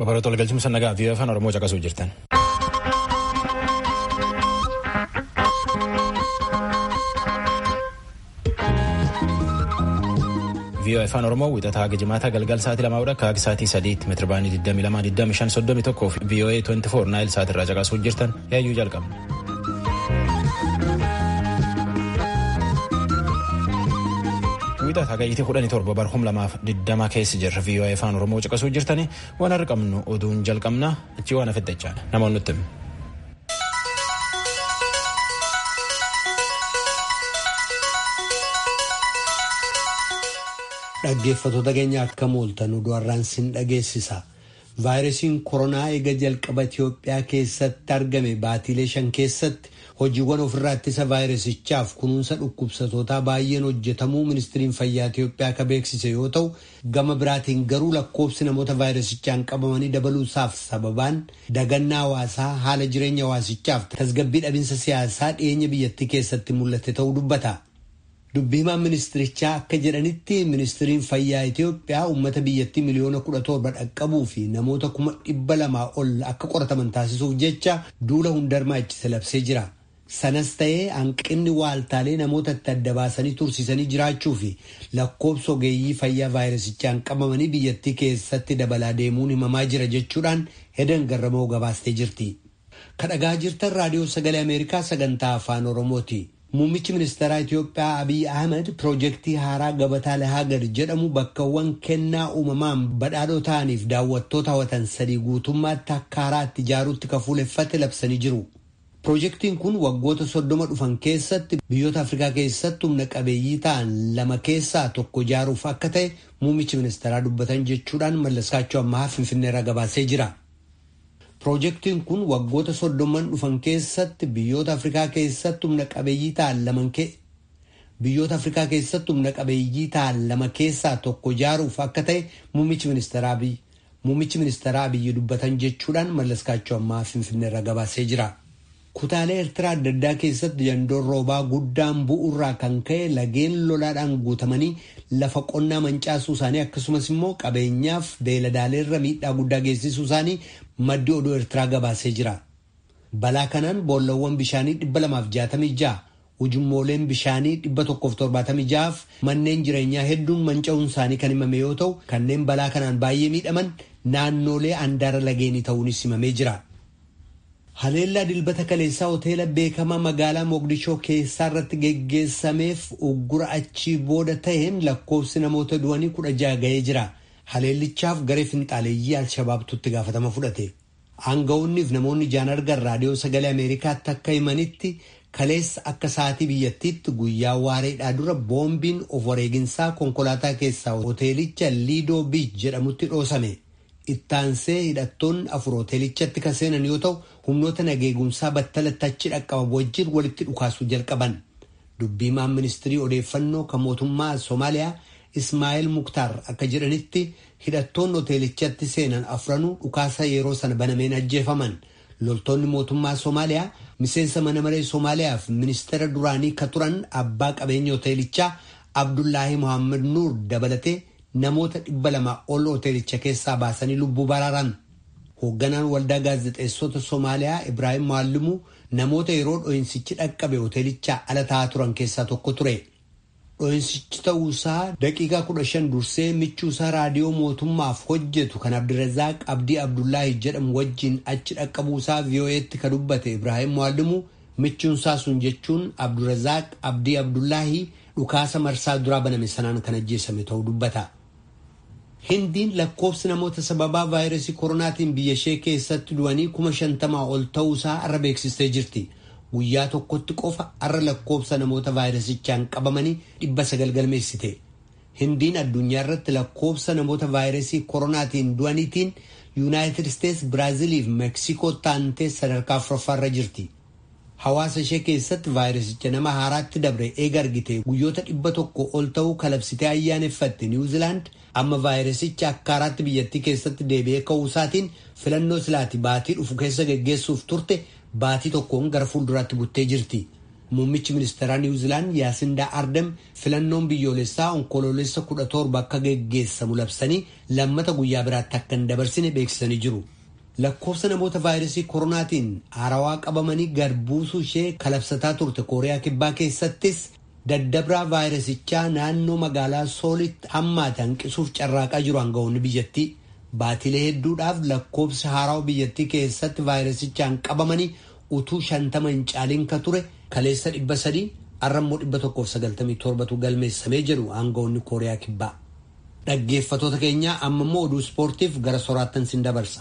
Babaroota walgalchumsa nagaa fi afaan Oromoo caqasuu jirtan. VOA afaan Oromoo wixataa haga jimaataa galgal sa'aatii lamaa akka haga sa'aatii sadiitti meetira baanii 22 25 31 fi VOA 24 naayil sa'aatii irraa caqasuu jirtan yaayyuu jalqabna. Wiixata hagayyitii kudhanii torba bara kum lamaaf digdama keessa jirra VOA afaan Oromoo caqasuu jirtani waan har'a qabnu oduun jalqabna achi waan hafedha jechaadha namoonni nutti himu. Dhaggeeffattoota keenya akka mooltan oduu har'aan sin dhageessisa. Vaayirasiin koronaa eega jalqaba Itoophiyaa keessatti argame baatiilee shan keessatti hojiiwwan ofirraa ittisa vaayirasichaaf kunuunsa dhukkubsatootaa baay'een hojjetamuu ministiriin fayyaa Itoophiyaa akka beeksise yoo ta'u gama biraatiin garuu lakkoofsi namoota vaayirasichaan qabamanii dabaluusaaf sababaan dagannaa hawaasaa haala jireenya hawaasichaaf tasgabbii dhabinsa siyaasaa dhiyeenya biyyattii keessatti mul'ate ta'uu dubbata. Dubbii himaan ministirichaa akka jedhanitti ministiriin fayyaa Itoophiyaa uummata biyyattii miliyoona kudha torba dhaqqabuu fi namoota kuma dhibba lamaa ol akka qorataman taasisuuf jecha duula hundarmaa ittisa labsee jira. Sanas ta'ee hanqinni waaltaalee namoota itti adda baasanii tursiisanii jiraachuu fi lakkoofsa ogeeyyii fayyaa vaayirasichaan qabamanii biyyattii keessatti dabalaa deemuun himamaa jira jechuudhaan hedan garramoo gabaastee jirti. Kadhagaa jirtan raadiyoo sagalee Ameerikaa sagantaa afaan Oromooti. Muummichi ministeeraa Itoophiyaa Abiy Ahmed piroojeektii haaraa gabataa Lahagar jedhamu bakkawwan kennaa uumamaan badhaadhoo ta'aniif daawwattoota hawwatan sadii guutummaatti akka haaraatti ijaaruutti kafuuleffate labsanii jiru. Piroojeektiin kun waggoota soddoma dhufan keessatti biyyoota Afrikaa keessatti humna qabeeyyii ta'an lama keessaa tokko ijaaruuf akka ta'e muummichi ministeeraa dubbatan jechuudhaan mallaskaachuu ammaa Finfinneerra gabaasee jira. Piroojeektiin kun waggoota soddoman dhufan keessatti biyyoota Afrikaa keessatti humna qabeeyyii ta'an lama biyyoota Afrikaa keessatti humna qabeeyyii ta'an lama keessaa tokko ijaaruuf akka ta'e muummichi ministeeraa Abiy muummichi ministeeraa Abiyyi dubbatan jechuudhaan mallaskaachuu ammaa Finfinneerra gabaasee jira. Kutaalee Eertiraa adda addaa keessatti jandoon roobaa guddaan bu'uurraa kan ka'e lageen lolaadhaan guutamanii lafa qonnaa mancaasuu isaanii akkasumas immoo qabeenyaaf beeladaaleerra miidhaa guddaa geessisuu isaanii maddi oduu Eertiraa gabaasee jira. Balaa kanaan boollawwan bishaanii dhibba lamaaf jaatamii ja'a, ujummooleen bishaanii dhibba tokkoof torbaatamii ja'aaf manneen jireenyaa hedduun manca'uun isaanii kan himame yoo ta'u kanneen balaa kanaan baay'ee miidhaman naannoolee handaara lageenii ta'uunis himamee jira. Haleellaa dilbata kaleessaa hoteela beekamaa magaalaa Moogdishoo keessaa irratti geggeessameef uggura achii booda ta'een lakkoofsi namoota du'anii kudha ja'a ga'ee jira. Haleellichaaf garee finxaaleeyyii Alshabaabtutti gaafatama fudhate. Aanga'oonniif namoonni ijaan argan raadiyoo sagalee Ameerikaatti akka himanitti kaleessa akka sa'aatii biyyattiitti guyyaa waareedhaa dura boombiin of wareeginsaa konkolaataa keessaa hoteelicha Liidoo Biich jedhamutti dhoosame. Ittaansee hidhattoonni afur hoteelichatti kan seenan yoo ta'u humnoota nageegumsaa battalatti achi dhaqqaba wajjin walitti dhukaasuu jalqaban. Dubbiimaan ministirii odeeffannoo kan mootummaa Somaaliyaa Ismaa'eel Muktaar akka jedhanitti hidhattoonni hoteelichatti seenan afranuu dhukaasa yeroo sana banameen ajjeefaman. Loltoonni mootummaa Somaaliyaa miseensa mana maree Somaaliyaaf ministeera duraanii ka turan abbaa qabeenya hoteelichaa Abdullaahi Mohaammed Nuur dabalatee namoota dhibba lama ol hoteelicha keessaa baasanii lubbuu baraaran. Hoogganaan waldaa gaazexeessota Somaaliyaa Ibraahim Maallimuu namoota yeroo dho'insichi dhaqqabe hoteelichaa ala taa'aa turan keessaa tokko ture. Dho'insichi ta'uusaa daqiiqaa kudha shan dursee michuusaa raadiyoo mootummaaf hojjetu kan Abdirazaaq Abdii Abdullaahi jedhamu wajjin achi dhaqqabuusaa VOA'tti ka dubbate Ibraahim Maallimuu michuunsaa sun jechuun Abdirazaaq Abdii Abdullaahi dhukaasa marsaa duraa baname sanaan kan ajjeesame ta'uu dubbata. Hindiin lakkoofsi namoota sababaa vaayirasii koronaatiin biyya ishee keessatti du'anii kuma shantamaa ol ta'uusaa arra beeksistee jirti. Guyyaa tokkotti qofa arra lakkoofsa namoota vaayirasichaan qabamanii dhibba sagal galmeessite. Hindiin addunyaa irratti lakkoofsa namoota vaayirasii koronaatiin du'aniitiin Yuunaayitid Isteets, Biraazilii fi Meeksikoo taantee sadarkaa afuraffaarra jirti. Hawaasa ishee keessatti vaayirasicha nama haaraatti dabre eega argite guyyoota dhibba tokko ol ta'uu kalabsitee ayyaaneffatte Niwuzilaand amma vaayirasicha akka haaraatti biyyattii keessatti deebi'ee ka'uusaatiin filannoo silaati baatii dhufu keessa geggeessuuf turte baatii tokkoon gara fuulduraatti buttee jirti. Muummichi ministeeraa Niwuziilaand Yaasindaa Ardem filannoon biyyoolessaa onkoloolessa kudha torba akka geggeessamu labsanii lammata guyyaa biraatti akka hin dabarsine beeksisanii jiru. Lakkoofsa namoota vaayirasii koronaatiin haarawaa qabamanii gad buusuu ishee kalabsataa turte Kooriyaa Kibbaa keessattis daddabraa vaayirasichaa naannoo magaalaa Soolitti hammaate hanqisuuf carraaqaa jiru aangawoonni biyyattii. Baatilee hedduudhaaf lakkoofsi haarawaa biyyattii keessatti vaayirasichaan qabamanii utuu shantama hin caaliin ka ture kaleessa dhibba sadii arrammoo dhibba tokkoof sagaltamii torbatu galmeessamee jedhu aangawoonni Kooriyaa Kibbaa. Dhaggeeffatoota keenyaa amma immoo oduu ispoortiif gara soraattan sin dabarsa.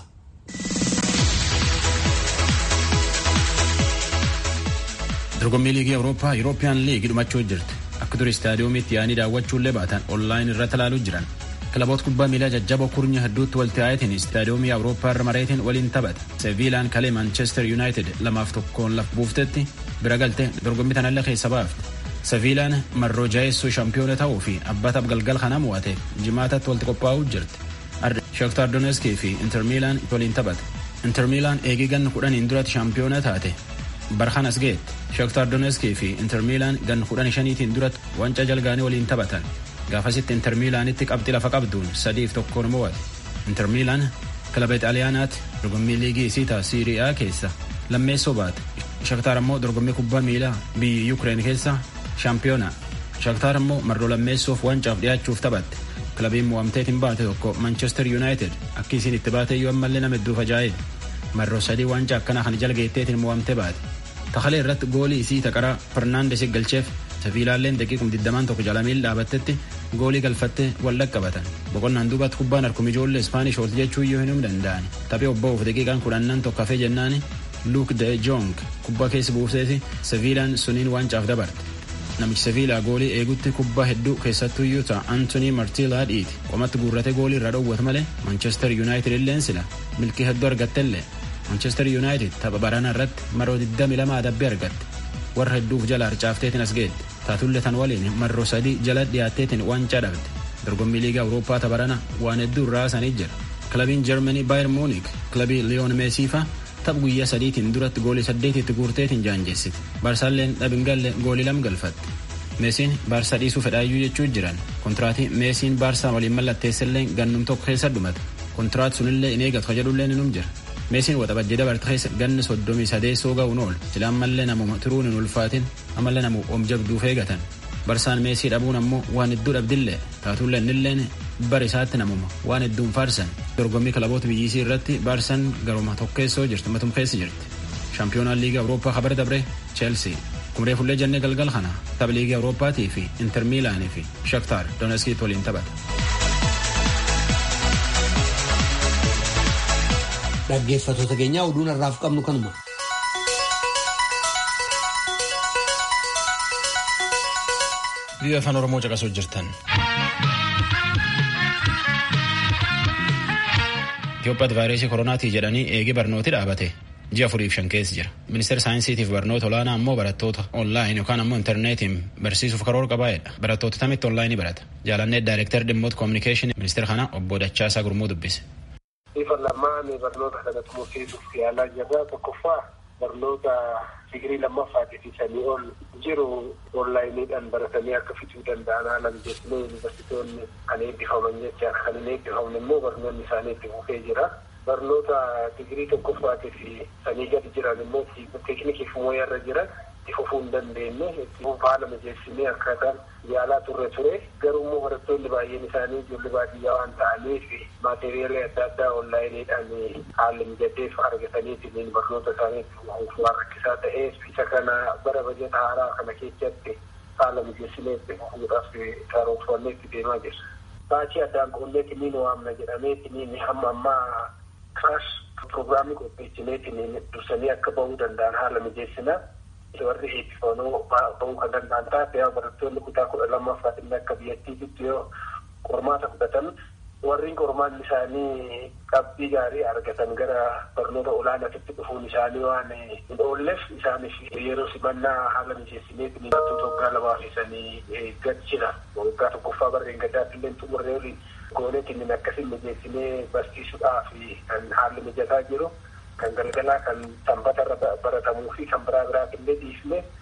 dorgommii liigii awurooppaa yurooppiyaan liigii dhumachuu jirti akka ture istaadiyoomiitti yaa'anii daawwachuullee baatan onlaayin irratti ilaaluu jiran kilaboota kubbaa miilaa jajjaboo kurnya hedduutti walitti yaa'eetiin istaadiyoomii awurooppaa irra mareetiin waliin taphata seviilaan kalee maanchestar yuunaayitid lamaaf tokkoon laf buuftetti bira galte dorgommii tanallee keessa baafte seviilaan marroo jaheessuu shaampiyoona ta'uu fi abbataaf galgal kana mo'ateef jimaatatti walitti qophaa'uu jirti shaktaar doneskii fi inter miilaan waliin taphata inter miilaan eegii ganna kudhaniin duratti shaampiyoona taate barhaan as ga'etti shaktaar doneskii fi inter miilaan ganna kudhan shaniitiin duratti wancaa jalgaanii waliin taphatan gaafasitti inter miilaanitti qabxii lafa qabduun sadiif tokkoon mo'ate inter miilaan kilaba xaaliyaanaatti dorgommii liigii isiitaa siiriyaa keessa lammeessoo baate shaktaar immoo dorgommii kubbaa miilaa biyyi yuukireen keessa shaampiyoona shaktaar immoo marroo lammeessoof wancaaf dhiyaachuuf taphatte kilabiin mo'amteetiin baate tokko manchester yuunaayitid akka isiin itti baate iyyuu ammallee nama hedduuf ajaa'ib marroo sadii wancaa akkanaa kan jalgeetteetiin mo'amte baate takalee irratti goolii isii taqaraa fernaandes galcheef seviilaalleen daqiiqum digdamaan tokko jalamiin dhaabattetti goolii galfatte wal dhaqqabatan boqonnaan duubatti kubbaan harkum ijoollee ispaanish oolti jechuu iyyuu hin danda'ani taphee obba'uuf daqiiqaan kudhannan tokko hafee jennaani luuk de jong kubbaa keessa buufteeti seviilaan suniin wancaaf dabarte namichi seviilaa goolii eegutti kubbaa hedduu keessattuu iyyuu ta'a antonii martiilaa dhiiti qomatti guurrate goolii irraa dhowwate malee manchester yuunaayitid illeen sila milkii hedduu argattellee manchester yuunaayitid tapha barana irratti maroo 22 adabbii argatte warra hedduuf jala harcaafteetiin as geette taatullee tan waliin marroo sadii jala dhiyaatteetiin wancaa dhabde dorgommii liigaa awurooppaa tabarana waan hedduu irraa sanii jira kilabiin jarmanii baayer muunik kilabii liyoon meesiifa tapha guyyaa sadiitiin duratti goolii saddeetitti guurteetiin jaanjeessite baarsaalleen dhabingalle goolii lam galfatte meesiin baarsaa dhiisuu fedhaayyuu jechuu jiran kontiraatii meesiin baarsaa waliin mallatteessellee gannum tokko keessa dhumate kontiraat sunillee in eegatu kajedhullee inum jira meesiin waxabajjii dabarte keessa ganni soddomii sadeessoo ga'uun ool sila ammallee namuma turuun hin ulfaatin ammallee namu omjabduuf eegatan barsaan meesii dhabuun ammoo waan hedduu dhabdillee taatullee innilleen bara isaatti namuma waan hedduun faarsan dorgommii kilaboota biyyisii irratti baarsaan garuma tokkeessoo jirti matum keessa jirti shaampiyoonaan liiga awurooppaa kabar dabre cheelsii kumree fullee jennee galgal kana tapha liiga awurooppaatii fi inter miilaanii fi shaktaar doneskiit waliin taphata. dhaggeeffatoota keenyaa oduun har'aaf qabnu kanuma. biyya afaan oromoo caqasuu jirtan. Itoophiyaatti vaayirasii koronaatii jedhanii eegee barnooti dhaabate ji'a afuriif shan keessa jira. Ministeera saayinsiitiif barnoota olaanaa ammoo barattoota onlaayin yookaan ammoo intarneetiin barsiisuuf karoora qabaa'edha. Barattoota tamitti onlaayinii barata. Jaalannee daayireektar dhimmoota koominikeeshinii ministeera kana obbo Dachaasaa Gurmuu dubbise. Bifa lamaan barnoota kanatti murteessuuf yaalaa jirra. Tokkoffaa barnoota digirii lammaffaatiif sanii ol jiru onlaayiniidhaan baratanii akka fixuu danda'an haala mijeessinee yuunivarsiitoonni kan eebbifaman jecha kan hin eebbifamne immoo barnoonni isaanii itti fufee jira. Barnoota digirii tokkoffaatiif sanii gadi jiran immoo teeknikiif mooyarra jiran itti fufuu hin dandeenye itti haala mijeessinee akkaataan yaalaa turre ture garuu immoo barattoonni baay'een isaanii ijoollee baadiyyaa waan ta'aniif maateriyaala adda addaa onlaayiniidhaan haalli mijateef argataniitiin barnoota isaaniitti fufuuf waan rakkisaa ta'eef isa kana bara bajata haaraa kana keessatti haala mijeessinee itti fufuudhaaf karoorfannee itti deemaa jirra. Baachii addaan qolleetiniin waamna jedhameetiniin hamma ammaa kiraash pirogiraamii qopheessineetiniin dursanii akka bahuu danda'an haala mijeessinaa. warri eebbifamoo bahuu kan danda'an taate yaa barattoonni kutaa kudha lammaffaatti akka biyyattiitti yoo qormaata fudhatan warreen qormaanni isaanii qabxii gaarii argatan gara barnoota olaanaatti dhufuun isaanii waan hin oolleef isaaniif yeroo simannaa haala mijeessineetiin barattoota waggaa lamaa feesanii gachira waggaa tokkoffaa barreen gaddaatti illee xumurree olii gooneetiin akkasiin mijeessinee barsiisuudhaaf kan haalli mijataa jiru. kan galgalaa kan sanbata irra baratamuu fi kan biraa biraati illee dhiifne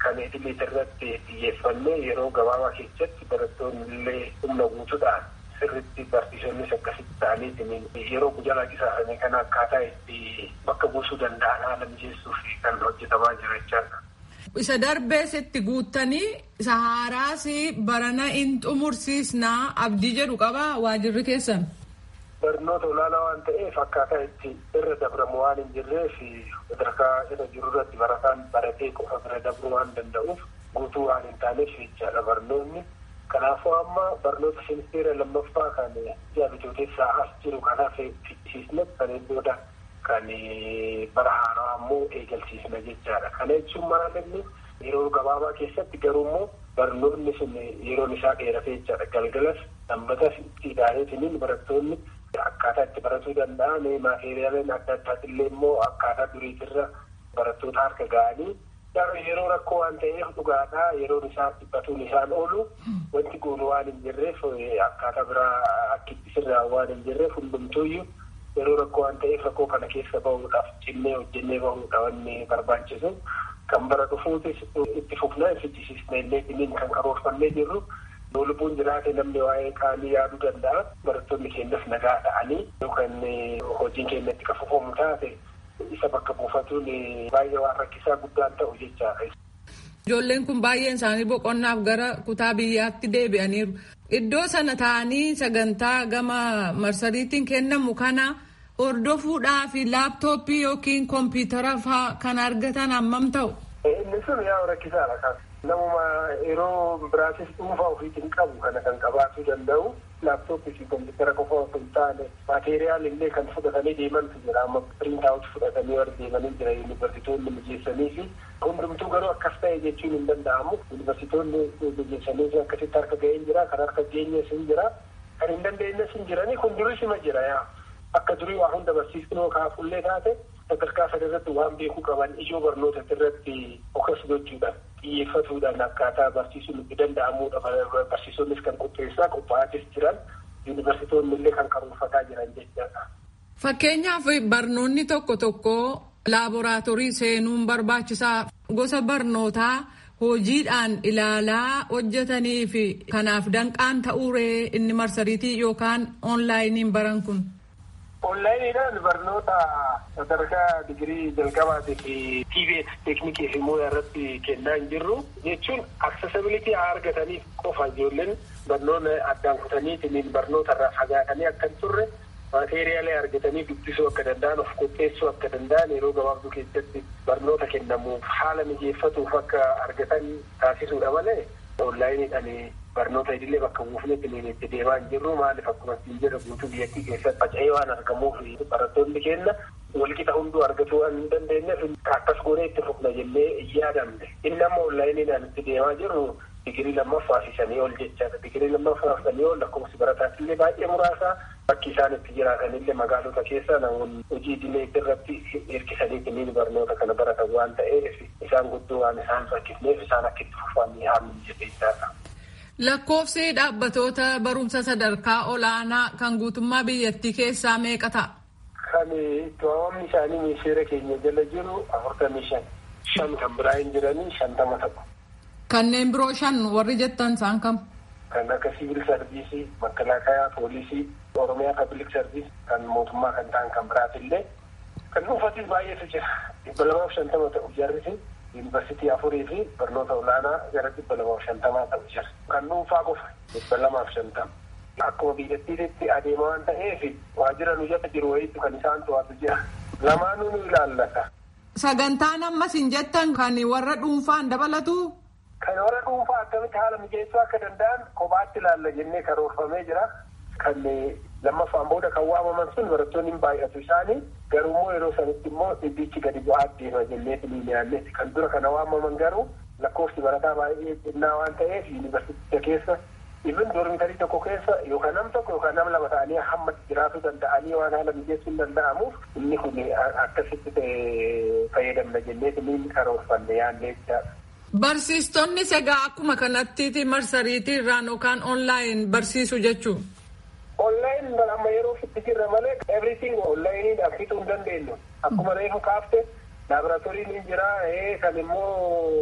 kan idilee irratti xiyyeeffannee yeroo gabaabaa keessatti barattoonni illee humna guutuudhaan sirritti barsiisonnis akkasitti ta'aniitiin yeroo guyyaa laqisaasanii kana akkaataa itti bakka buusuu danda'an haala mijeessuuf kan hojjetamaa jira jechaadha. Isa darbees itti guuttanii isa haaraas barana in xumursiisnaa abdii jedhu qaba waajirri keessan. Barnoota olaanaa waan ta'eef akkaataa itti irra dabramu waan hin jirreef sadarkaa irra jiru irratti barataan baratee qofa bira dabruu waan danda'uuf guutuu waan hin taaneef jechaadha barnoonni. Kanaafuu amma barnoota ministeera lammaffaa kan ji'a bitooteessaa as jiru kanaaf fichisiisne kan booda kan bara haaraa ammoo eegalsiisna jechaadha. Kana jechuun maal inni yeroo gabaabaa keessatti garuu immoo barnoonni sun yeroon isaa dheerate jechaadha. Galgalas sanbatas itti ilaaletiniin barattoonni akkaataa itti baratuu danda'an maateriyaaliin adda addaatillee immoo akkaataa duriitirra barattoota harka ga'anii yeroo rakkoo waan ta'eef dhugaadhaa yeroon isaa dhibbatuun isaan oolu wanti goonu waan hin jirreef akkaataa biraa akkitti sirraa waan hin jirreef hundumtuuyyuu yeroo rakkoo waan ta'eef rakkoo kana keessa bahuudhaaf cinnee hojjennee bahuudha wanni barbaachisu kan bara dhufuutis itti fufnaa fichisiisna illee dhimiin kan karoorfannee jirru yoo lubbuun jiraate namni waa'ee qaanii yaaduu danda'a barattoonni keenyas nagaa ta'anii yookaan hojiin keenya itti qafufamu taate isa bakka buufatuun baay'ee waan rakkisaa guddaan ta'u jechaadha. Ijoolleen kun baay'een isaanii boqonnaaf gara kutaa biyyaatti deebi'aniiru. Iddoo sana taa'anii sagantaa gama marsariitiin kennamu kana hordofuudhaa fi laaptooppii yookiin kompiitara fa'aa kan argatan hammam ta'u. Inni sun yaa rakkisaadha kan namuma yeroo biraatis dhuunfaa ofiitiin qabu kana kan qabaachuu danda'u. laaptooppii fi kompiitara qofa osoo hin taane maateriyaal illee kan fudhatanii deemantu jira amma piriintaawut fudhatanii warra deemanii jira yuunivarsiitoonni mijeessanii fi hundumtuu garuu akkas ta'e jechuun hin danda'amu yuunivarsiitoonni mijeessanii fi akkasitti harka ga'een jira kan harka geenyes hin jira kan hin dandeenyes hin jiranii kun duris hima jira yaa akka durii waa hunda barsiisnoo kaafullee taate sadarkaa sana irratti waan beekuu qaban ijoo barnoota irratti okas gochuudhaan xiyyeeffatuudhaan akkaataa barsiisuun itti danda'amuudha barsiisonnis kan qopheessaa qophaa'atis jiran yuunivarsiitoonni illee kan karoorfataa jiran jechaadha. Fakkeenyaaf barnoonni tokko tokko laaboraatoorii seenuun barbaachisaa gosa barnootaa hojiidhaan ilaalaa hojjetanii fi kanaaf danqaan ta'uuree inni marsariitii yookaan oonlaayiniin baran kun. Onlaayiniidhaan barnoota sadarkaa digirii jalqabaatii fi TVET teeknikii fi muuyaa irratti kennaa hin jirru jechuun aksesabilitii haa argataniif qofa ijoolleen barnoota addaan kutaniitiin barnoota irraa fagaatanii akka hin turre maateeriyaalee argatanii dubbisuu akka danda'an of qopheessuu akka danda'an yeroo gabaabduu keessatti barnoota kennamuuf haala mijeeffatuuf akka argatan taasisuudha malee onlaayiniidhaan barnoota idilee bakka buufnetti itti deemaa hin jirru maaliif akkuma siin jedha guutuu biyyattii keessatti faca'ee waan argamuuf barattoonni keenya walqixa hunduu argatuu waan hin dandeenyeef akkas goonee itti fufna jennee yaadamne inni amma onlaayiniidhaan itti deemaa jirru digirii lammaffaa fi sanii ol jechaadha digirii lammaffaa fi sanii ol lakkoofsi barataatillee baay'ee muraasa bakki isaan itti jiraatanillee magaalota keessa namoonni hojii idilee irratti hirkisanii barnoota kana baratan waan ta'eef isaan guddoo waan isaan rakkifneef isaan akka itti fufanii haamin jedheessaadha. Lakkoofsi dhaabbatoota barumsa sadarkaa olaanaa kan guutummaa biyyattii keessaa meeqa ta'a? Kan itti waamamni isaanii ministeera keenya jala jiru afurtamii shan. Shan kan biraa hin jiranii shantama ta'u. Kanneen biroo shan warri jettan isaan kam? Kan akka siviil sarviisii, makalaakaa, poolisii, oromiyaa pabliik sarviis kan mootummaa kan ta'an kan biraatillee kan dhuunfatis baay'eetu jira. Dhibba lamaaf shantama ta'u jarrisi. yuunivarsiitii afurii fi barnoota olaanaa gara dhibba lamaaf shantamaa ta'u jira. Kan dhuunfaa qofa dhibba lamaaf shantama. Akkuma biyyattiitti adeema waan ta'eef waajjira nu jala jiru wayiitu kan isaan to'atu jira. Lamaanuu nu ilaallata. Sagantaan ammas hin jettan kan warra dhuunfaan dabalatu. Kan warra dhuunfaa akkamitti haala mijeessuu akka danda'an kophaatti ilaalla jennee karoorfamee jira. Kan lammaffaan booda kan waamaman sun barattoonni hin baay'atu isaanii garuu immoo yeroo sanitti immoo dhibbichi gadi bu'aa deema jennee filiiliyaallee kan dura kana waamaman garuu lakkoofsi barataa baay'ee xinnaa waan ta'eef yuunivarsiiticha keessa ibin doormitarii tokko keessa yookaan nam tokko yookaan nam lama ta'anii hamma jiraachuu danda'anii waan haala mijeessuu hin danda'amuuf inni kun akkasitti fayyadamna jennee filiin karoorfanne yaadne jechaadha. Barsiistonnis egaa akkuma kanatti marsariitii irraan yookaan onlaayin barsiisu jechuun. Onlaayin amma yeroo itti jirra malee everything onlaayiniidhaan fixuu hin dandeenyu. Akkuma reefu kaafte laaboraatooriin hin jira kan immoo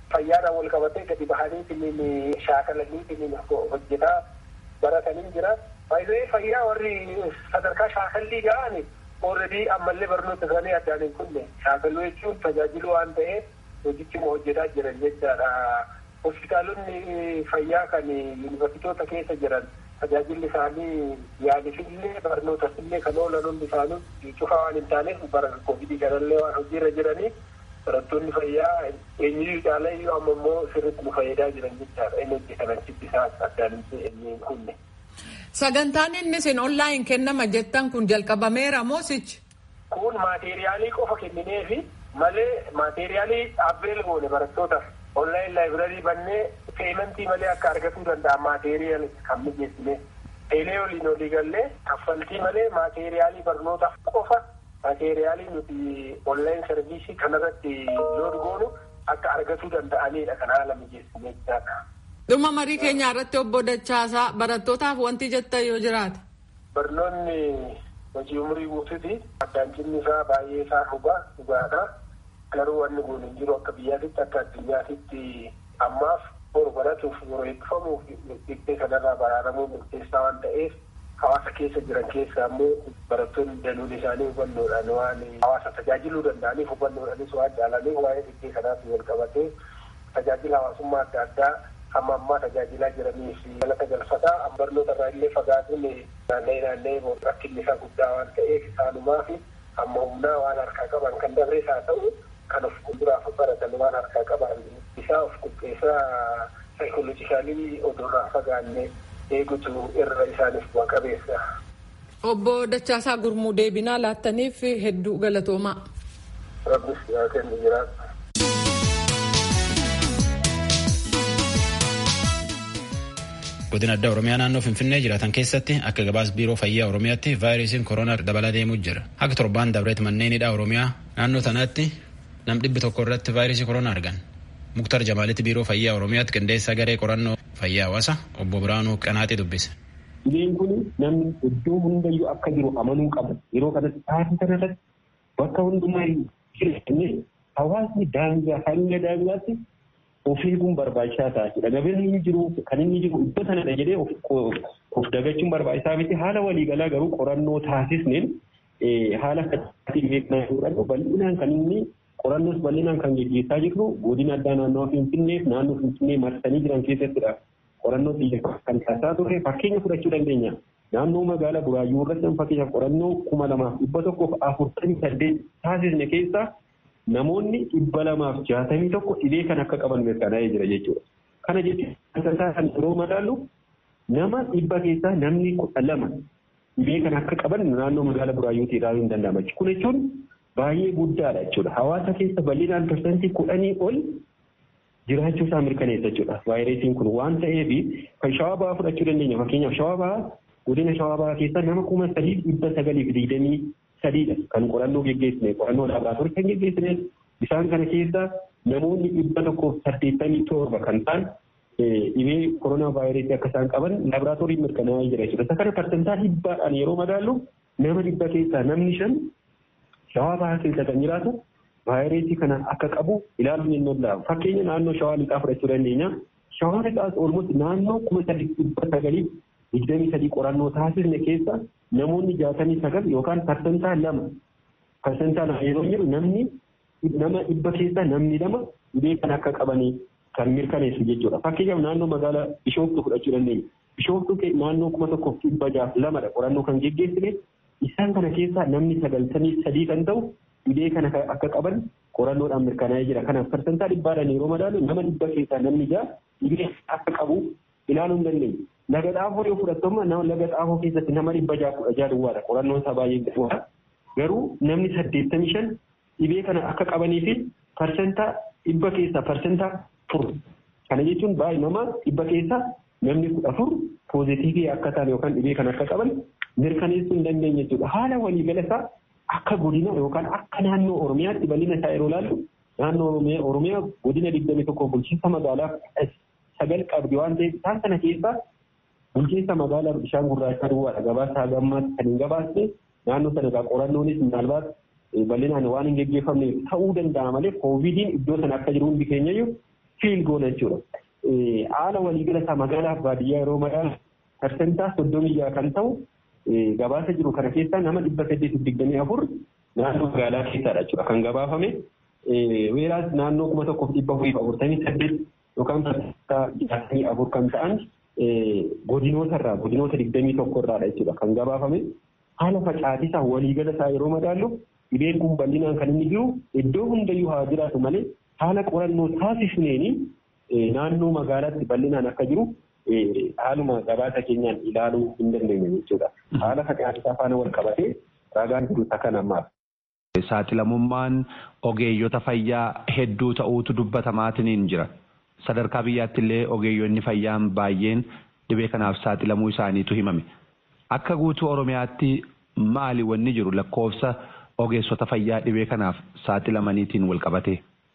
fayyaadhaan wal qabatee gadi bahaniitiin shaakalaniitiin hojjetaa baratanii jira. Faayidaan fayyaa warri sadarkaa shaakallii ga'ani ooredii ammallee barnoota isaanii addaan hin kunne shaakaluu jechuun tajaajiluu waan ta'eef hojichuma hojjetaa jiran jechaadha. Hospitaalonni fayyaa kan yuunivarsiitota keessa jiran tajaajilli isaanii yaalisillee barnootasillee kan oolan hundi isaanii cufaa waan hin taaneef bara koovidii kanallee waan hojiirra jiranii barattoonni fayyaa eenyuyyuu caalaa iyyuu amma immoo sirriitti nu fayyadaa jiran jechaadha inni hojjetan achitti isaan addaan hin kunne. Sagantaan inni isin onlaayin kennama jettan kun jalqabameera moosichi. Kun maateeriyaalii qofa kenninee fi malee maateeriyaalii dhaabbilee goone barattootaaf onlaayin laayibrarii bannee peementii malee akka argatuu danda'an maateeriyaal kan mijeessine. Eelee waliin olii gallee kaffaltii malee maateeriyaalii barnootaaf qofa maateeriyaalii nuti onlaayin sarviisii kanarratti loon goonu akka argatuu danda'anidha kan haala mijeessine jechaadha. Dhuma marii keenya irratti obbo Dachaasaa barattootaaf wanti jettan yoo jiraate. Barnoonni hojii umurii guutuuti. Addaancinni isaa baay'ee isaa dhugaa dhugaadha. Garuu wanni kun hin jiru akka biyyaatitti akka addunyaatitti ammaaf boru baratuuf yeroo eebbifamuuf dhiibbee kanarraa baraaramuu murteessaa waan ta'eef hawaasa keessa jiran keessa ammoo barattoonni danuun isaanii hubannoodhaan waan hawaasa tajaajiluu danda'aniif hubannoodhaanis waan jaalaniif waa'ee dhiibbee kanaatti wal qabatee tajaajila hawaasummaa adda addaa hamma ammaa tajaajilaa jiranii fi galata galfataa barnoota irraa illee fagaatuun naannee naannee rakkinni isaa guddaa waan ta'eef isaanumaa fi amma humnaa waan harkaa qaban kan dabrees haa ta'u kan of fuulduraaf baratan waan harkaa qaban isaa of qopheessaa saayikoolojikaalii oduurraa fagaannee eegutu irra isaaniif bu'a qabeessa. Obbo Dachaasaa Gurmuu deebinaa laattaniif hedduu galatoomaa. Rabbis yaa kennu jiraatu. godina addaa oromiyaa naannoo finfinnee jiraatan keessatti akka gabaas biiroo fayyaa oromiyaatti vaayirasiin koronaa dabalaa deemuu jira akka torbaan dabreet manneen hidhaa oromiyaa naannoo tanaatti nam dhibbi tokko irratti vaayirasii koronaa argan muktar jamaalitti biiroo fayyaa oromiyaatti qindeessaa garee qorannoo fayyaa hawaasa obbo biraanuu qanaaxii dubbise. Dhibeen kun namni iddoo hundayyuu akka jiru amanuu qaba yeroo kanatti taasisa kanarratti bakka hundumaa jireenye hawaasni daangaa hanga daangaatti of eeguun barbaachisaa ta'a jechuudha. Gabeen inni jiru kan inni jiru iddoo sanadha jedhee of dagachuun barbaachisaa miti. Haala waliigalaa garuu qorannoo taasisneen haala kanatti beeknaa jirudha. Bal'inaan kan inni qorannoos bal'inaan kan gaggeessaa jirru godina addaa naannoo Finfinnee naannoo Finfinnee marsanii jiran keessattidha. Qorannoo xiyyeeffannoo kan taasisaa turre fakkeenya fudhachuu dandeenya. Naannoo magaalaa Buraayyuu irratti fakkeenyaaf qorannoo kuma lamaaf dhibba tokkoof afurtamii saddeet taasisne keessaa namoonni dhibba lamaaf jaatamii tokko dhibee kan akka qaban mirkanaa'ee jira jechuudha. Kana jechuun kan yeroo madaallu nama dhibba keessaa namni kudha lama dhibee kan akka qaban naannoo magaalaa Buraayyuutii ilaaluu hin danda'ama. Kun jechuun baay'ee guddaadha jechuudha. Hawaasa keessa bal'inaan parsantii kudhanii ol jiraachuu isaa mirkaneessa jechuudha. Vaayirasiin kun waan ta'eef kan shawaa bahaa fudhachuu dandeenya. Fakkeenyaaf shawaa bahaa godina shawaa bahaa keessa nama kuma sadii dhibba sagalii fi digdamii sadiidha kan qorannoo geggeessine qorannoo laaboraatoorii kan geggeessine isaan kana keessa namoonni dhibba tokkoof saddeettamii torba kan ta'an dhibee koronaa vaayirasii akka isaan qaban laaboraatoorii mirkanaa'ee jira jechuudha. Isa kana parsantaa dhibbaadhaan yeroo madaallu nama dhibba keessaa namni shan shawaa bahaa keessa kan jiraatu vaayirasii kana akka qabu ilaaluun hin danda'amu. Fakkeenya naannoo shawaa lixaa fudhachuu dandeenya. Shawaa lixaas olmooti naannoo kuma sadii dhibba sagalii digdamii sadii qorannoo taasisne keessa namoonni jaatamii sagal yookaan parsantaa lama parsantaa lama yeroo jedhu namni nama dhibba keessaa namni lama dhibee kan akka qabanii kan mirkaneessu jechuudha. Fakkeenyaaf naannoo magaalaa Bishooftuu fudhachuu dandeenya. Bishooftuu naannoo kuma tokkoof dhibba jaaf lamadha qorannoo kan geggeessine isaan kana keessaa namni sagaltamii sadii kan ta'u dhibee kana akka qaban qorannoodhaan mirkanaa'ee jira. Kanaaf parsantaa dhibbaadhaan yeroo madaalu nama dhibba keessaa namni ja'a dhibee akka qabu ilaaluu hin dandeenya. Laga xaafoo yoo fudhattooma laga xaafoo keessatti nama dhibba ja'a kudha ja'a duwwaadha. Qorannoon isaa baay'ee gahuudha. Garuu namni saddeettamii shan dhibee kana akka qabanii fi parsantaa dhibba keessaa parsantaa afur. Kana jechuun baay'ee nama dhibba keessaa namni kudha afur poozitiivii akka ta'an yookaan dhibee kana akka qaban mirkaneessuu hin dandeenye jechuudha. Haala waliigala isaa akka godina yookaan akka naannoo Oromiyaatti bal'ina isaa yeroo ilaallu naannoo Oromiyaa godina digdamii tokko bulchiinsa magaalaa sagal qabdi waan ta'eef isaan kana keessaa bulchiinsa magaalaa bishaan gurraacha duwwaadha gabaasa gammaatti kan hin gabaasne naannoo sana egaa qorannoonis minaalbaat bal'inaan waan hin geggeeffamne ta'uu danda'a malee koovidiin iddoo sana akka jiru hundi keenyayyuu fiil goona jechuudha. Haala waliigala isaa magaalaa fi baadiyyaa yeroo madaalu parsentaa soddomii jaha kan ta'u gabaasa jiru kana keessaa nama dhibba saddeetiif digdamii afur naannoo magaalaa keessaadha jechuudha kan gabaafame. Weeraas naannoo kuma tokkoof dhibba afurii fi afurtamii saddeet yookaan parsentaa jaatamii afur kan ta'an godinoota irraa godinoota digdamii tokko irraadha jechuudha kan gabaafame. Haala facaatisaa waliigala isaa yeroo madaallu dhibeen kun bal'inaan kan inni jiru iddoo hundayyuu haa jiraatu malee haala qorannoo taasisneeni naannoo magaalaatti bal'inaan akka jiru haaluma gabaasa keenyaan ilaaluu hin dandeenye jechuudha. Haala facaatisaa faana wal qabatee ragaan jiru isa kan ammaaf. Saaxilamummaan ogeeyyota fayyaa hedduu ta'uutu dubbatamaatiin jira. Sadarkaa biyyaatti illee ogeeyyonni fayyaan baay'een dhibee kanaaf saaxilamuu isaaniitu himame. Akka guutuu Oromiyaatti maali wanni jiru lakkoofsa ogeessota fayyaa dhibee kanaaf saaxilamaniitiin wal qabatee?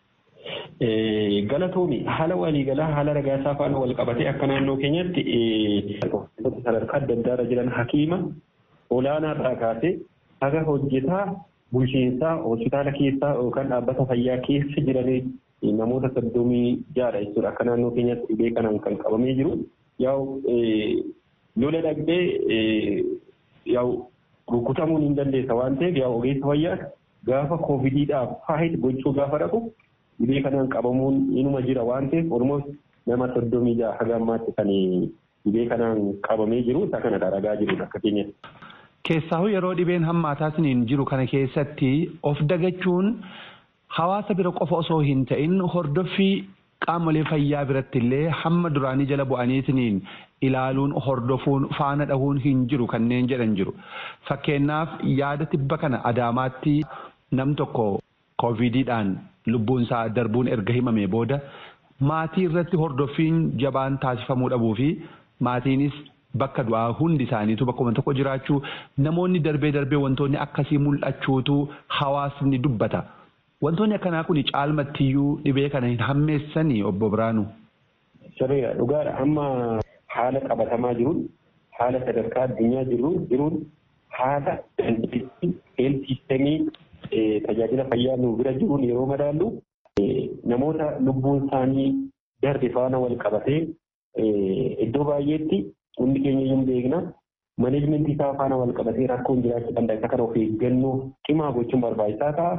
Galatoomi haala waliigalaa haala ragaasaa faana wal qabatee akka naannoo keenyatti sadarkaa adda addaarra jiran hakiima olaanaarraa kaasee haga hojjetaa bulchiinsaa hospitaala keessaa yookaan dhaabbata fayyaa keessa jiranii namoota soddomii jaadha jechuudha akka naannoo keenyatti dhibee kanaan kan qabamee jiru. Yaa'u lola dhaqxee yaa'u rukutamuun hin dandeessa waan ta'eef yaa'u ogeessa fayyaa gaafa koovidiidhaaf faayit gochuu gaafa dhaqu dhibee kanaan qabamuun inuma jira waan ta'eef oromoos nama soddomii jaha haga ammaatti kan dhibee kanaan qabamee jiru isa kanadha ragaa jirudha akka keenyatti. Keessaahu yeroo dhibeen hammaataatiin jiru kana keessatti of dagachuun hawaasa bira qofa osoo hin ta'in hordoffii qaamolee fayyaa biratti illee hamma duraanii jala bu'aniitiin ilaaluun hordofuun faana dhahuun hin jiru kanneen jedhan jiru. Fakkeenyaaf yaada tibba kana adaamaatti nam tokko koovidiidhaan lubbuun isaa darbuun erga himame booda maatii irratti hordoffiin jabaan taasifamuu dhabuu fi maatiinis bakka du'aa hundi isaaniitu bakkuma tokko jiraachuu namoonni darbee darbee wantoonni akkasii mul'achuutu hawaasni dubbata. Wantoonni akkanaa kun caalmattiyyuu dhibee kana hin hammeessanii obbo Biraanu. Sirriidha dhugaadha amma haala qabatamaa jiruun haala sadarkaa addunyaa jiruun haala dandeettii heelsiistemii tajaajila fayyaa nu bira jiruun yeroo madaallu namoota lubbuun isaanii darbe faana wal qabatee iddoo baay'eetti hundi keenya hin beekna maneejmentii isaa faana wal qabatee rakkoon jiraachuu danda'a isa kana of eeggannoo cimaa gochuun barbaachisaa ta'a.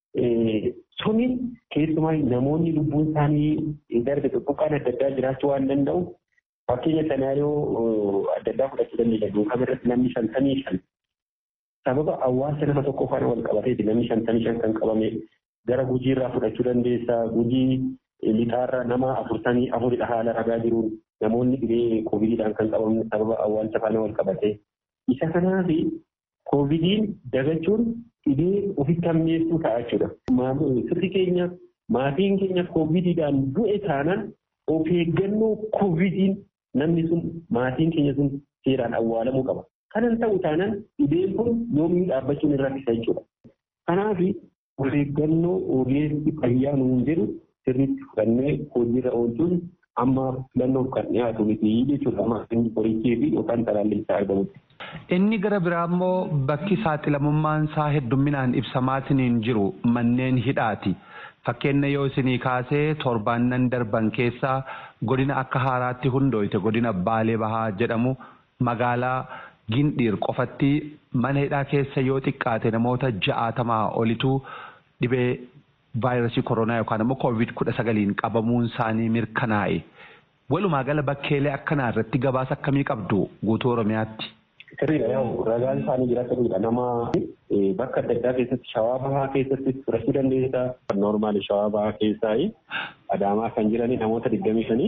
Suni keessumaa namoonni lubbuun isaanii darbe xixiqqaan adda addaa jiraachuu waan danda'u fakkeenya sanaariyoo adda addaa fudhachuu dandeenya duukama irratti namni shantamii shan sababa hawaasa nama tokko faana wal qabateeti namni shantamii shan kan qabame gara gujii irraa fudhachuu dandeessa gujii lixaarra nama afurtamii afuridha haala ragaa jiruun namoonni dhibee koovidiidhaan kan qabamne sababa hawaasa faana wal qabate isa kanaaf koovidiin dagachuun dhibee ofitti hammeessuu ta'a jechuudha. Sirri keenya maatiin keenya koovidiidhaan du'e taanaan of eeggannoo koovidiin namni sun maatiin keenya sun seeraan awwaalamuu qaba. Kanan ta'u taanaan dhibeen kun yoomii dhaabbachuun irraa isa jechuudha. Kanaaf of eeggannoo ogeessi fayyaa nuun jedhu sirriitti fudhannee hojiirra oolchuun amma filannoof kan dhiyaatu miti jechuudha. Amma inni qorichee fi yookaan talaallii isaa argamutti. Inni gara biraa immoo bakki saaxilamummaan isaa heddumminaan ibsamaatiin jiru manneen hidhaati. Fakkeenya yoo isinii kaasee torbaannan darban keessaa godina akka haaraatti hundooyte godina Baalee Bahaa jedhamu magaalaa Gindhiir qofatti mana hidhaa keessa yoo xiqqaate namoota ja'aatamaa olitu dhibee vaayirasii koronaa yookaan immoo koovid kudha sagaliin qabamuun isaanii mirkanaa'e. Walumaa gala bakkeelee akkanaa irratti gabaasa akkamii qabdu guutuu Oromiyaatti? Sirriidha yaa'u ragaan isaanii jira sirriidha nama bakka adda addaa keessatti shawaa bahaa keessatti fudhachuu dandeessa. Noormaali shawaa bahaa keessaa adaamaa kan jirani namoota digdamii shanii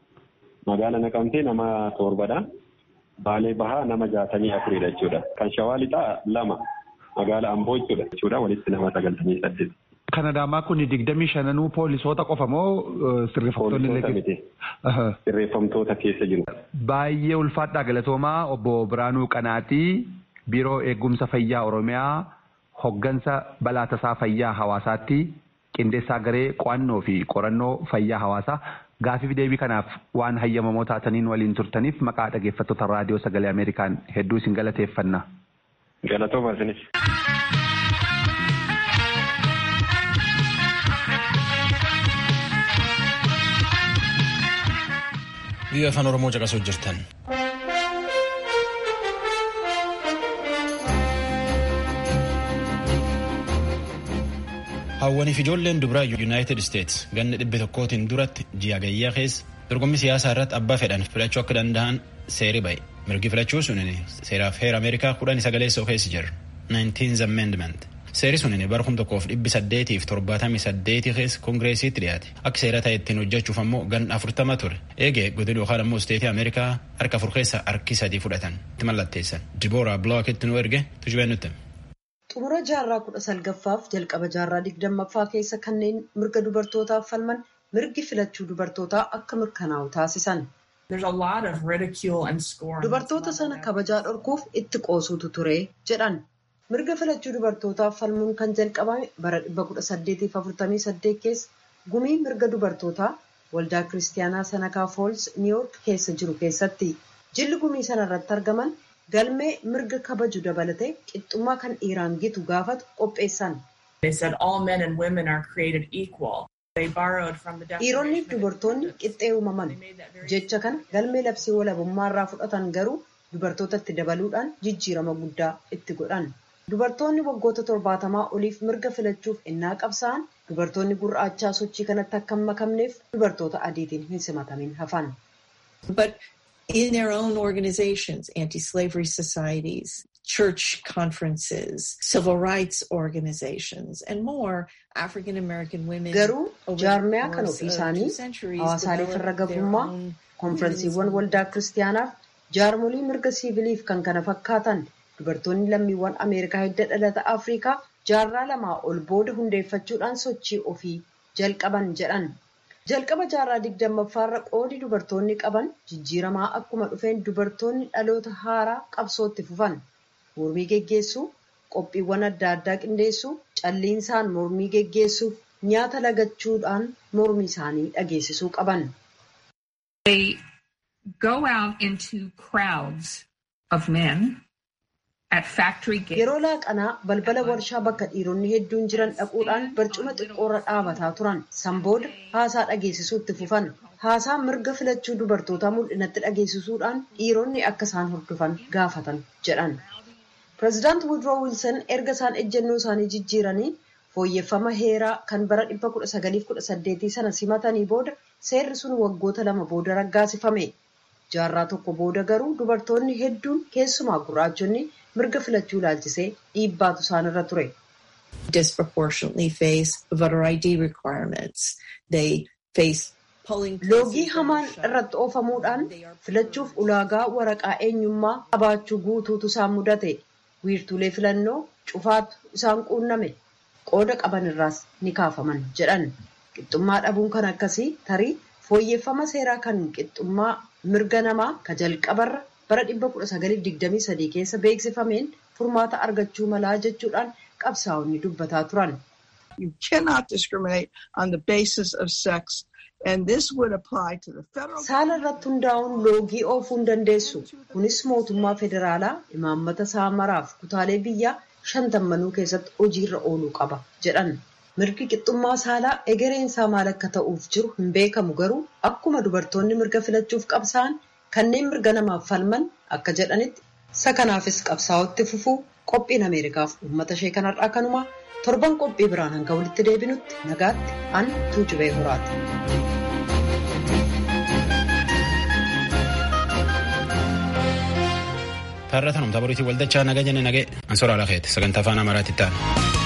magaala naqamtee nama torbadha. Baalee bahaa nama jaatamii afuridha jechuudha. Kan shawaa lixaa lama magaala amboo jechuudha jechuudha walitti nama sagaltamii saddeet. Kan adaamaa kun digdamii shananuu poolisoota qofa moo sirreeffamtoonni illee Sirreeffamtoota keessa jiru. Baay'ee ulfaadhaa galatoomaa obbo Biraanuu Qanaatii Biiroo Eegumsa Fayyaa Oromiyaa hoggansa balaa tasaa fayyaa hawaasaatti qindeessaa garee qo'annoo fi qorannoo fayyaa hawaasaa gaafiif deebii kanaaf waan hayyamamoo taataniin waliin turtaniif maqaa dhaggeeffattoota raadiyoo sagalee Ameerikaan hedduu isin galateeffanna. Galatooma isinis. biyya afaan oromoo caqasuu jirtan. hawwaniif ijoolleen dubaraa yuunaayitid isteets ganna dhibba tokkootiin duratti ji'a gayyaa keessa dorgommii siyaasaa irratti abbaa fedhan filachuu akka danda'an seeri ba'e mirgi filachuu sunin seeraaf heera ameerikaa kudhan sagaleessoo keessa jira 19th amendment seeri sunin bara kum tokkoof dhibbi saddeetiif torbaatamii saddeetii keessa koongireesiitti dhiyaate akka seera ta'e ittiin hojjechuuf ammoo ganna afurtama ture eegee godina yookaan ammoo isteetii ameerikaa harka afur keessa harki sadii fudhatan itti mallatteessan dibooraa bilookitti nu erge tujubeen nutti. xumura jaarraa kudha salgaffaaf jalqaba jaarraa digdammaffaa keessa kanneen mirga dubartootaaf falman mirgi filachuu dubartootaa akka mirkanaa'u taasisan. dubartoota sana kabajaa dhorkuuf itti qoosuutu ture jedhan mirga filachuu dubartootaaf falmuun kan jalqabame bara 1848 keessa gumii mirga dubartootaa waldaa kiristaanaa sanakaa fools niiyoork keessa jiru keessatti jilli gumii sana irratti argaman. galmee mirga kabaju dabalatee qixxummaa kan dhiiraan gitu gaafatu qopheessan. dhiironni fi dubartoonni qixxee uumaman jecha kana galmee labsii walabummaa irraa fudhatan garuu dubartootatti dabaluudhaan jijjiirama guddaa itti godhan. dubartoonni waggoota torbaatamaa oliif mirga filachuuf innaa qabsa'an dubartoonni gurraachaa sochii kanatti akka hin makamneef dubartoota adiitiin hin simatamin hafan. in their own organizations, anti-slavery societies, church conferences, civil rights organizations, and more, African American women. Garuu jaarmiyaa kan ofii isaanii hawaasaalee farra gabummaa, konferensiiwwan waldaa kiristaanaaf, jaarmolii mirga siiviliif kan kana fakkaatan dubartoonni lammiiwwan Ameerikaa hidda dhalata Afrikaa jaarraa lamaa ol booda hundeeffachuudhaan sochii ofii jalqaban jedhan. jalqaba jaarraa digdammaffaarra qoodi dubartoonni qaban jijjiiramaa akkuma dhufeen dubartoonni dhaloota haaraa qabsootti fufan mormii geggeessuu qophiiwwan adda addaa qindeessuu calliinsaan mormii geggeessuuf nyaata lagachuudhaan mormii isaanii dhageessisuu qaban. yeroo laaqanaa balbala warshaa bakka dhiironni hedduun jiran dhaquudhaan barcuma xiqqoorra dhaabataa turan sanbooda haasaa dhageessisuutti fufan haasaa mirga filachuu dubartootaa mul'inatti dhageessisuudhaan dhiironni akka isaan hordofan gaafatan jedhan pireezidaant wudroo wiilsan erga isaan ejjennoo isaanii jijjiiranii fooyyeffama heeraa kan bara 1918 sana simatanii booda seerri sun waggoota lama booda raggaasifame jaarraa tokko booda garuu dubartoonni hedduun keessumaa gurraachonni mirga filachuu ilaalchisee dhiibbaatu isaanirra ture. loogii hamaan irratti oofamuudhaan filachuuf ulaagaa waraqaa eenyummaa qabaachuu guutuutu isaan mudate wiirtuulee filannoo cufaatu isaan quunname qooda qaban irraas ni kaafaman jedhan qixxummaa dhabuun kan akkasii tarii fooyyeffama seeraa kan qixxummaa mirga namaa ka jalqabarra bara 1923 keessa beeksifameen furmaata argachuu malaa jechuudhaan qabsaa'onni dubbataa turan. You cannot discriminate on the basis of sex. And this would apply to the federal Saala irratti hundaa'uun loogii oofuu hin dandeessu. Kunis mootummaa federaalaa imaammata saamaraaf kutaalee biyyaa shantammanuu keessatti hojiirra ooluu qaba jedhan. Mirgi qixxummaa saalaa egereensaa maal akka ta'uuf jiru hin beekamu garuu akkuma dubartoonni mirga filachuuf qabsaa'an kanneen mirga namaaf falman akka jedhanitti isa kanaafis qabsaa'otti fufuu qophiin Ameerikaaf uummata ishee kanarraa kanumaa torban qophii biraan hanga walitti deebinutti nagaatti an tuujubee horaati. Taarrata namtaa boriitii waldachaa naga jenne nagee ansoraa lakeeti sagantaa afaan amaaraatti ta'an.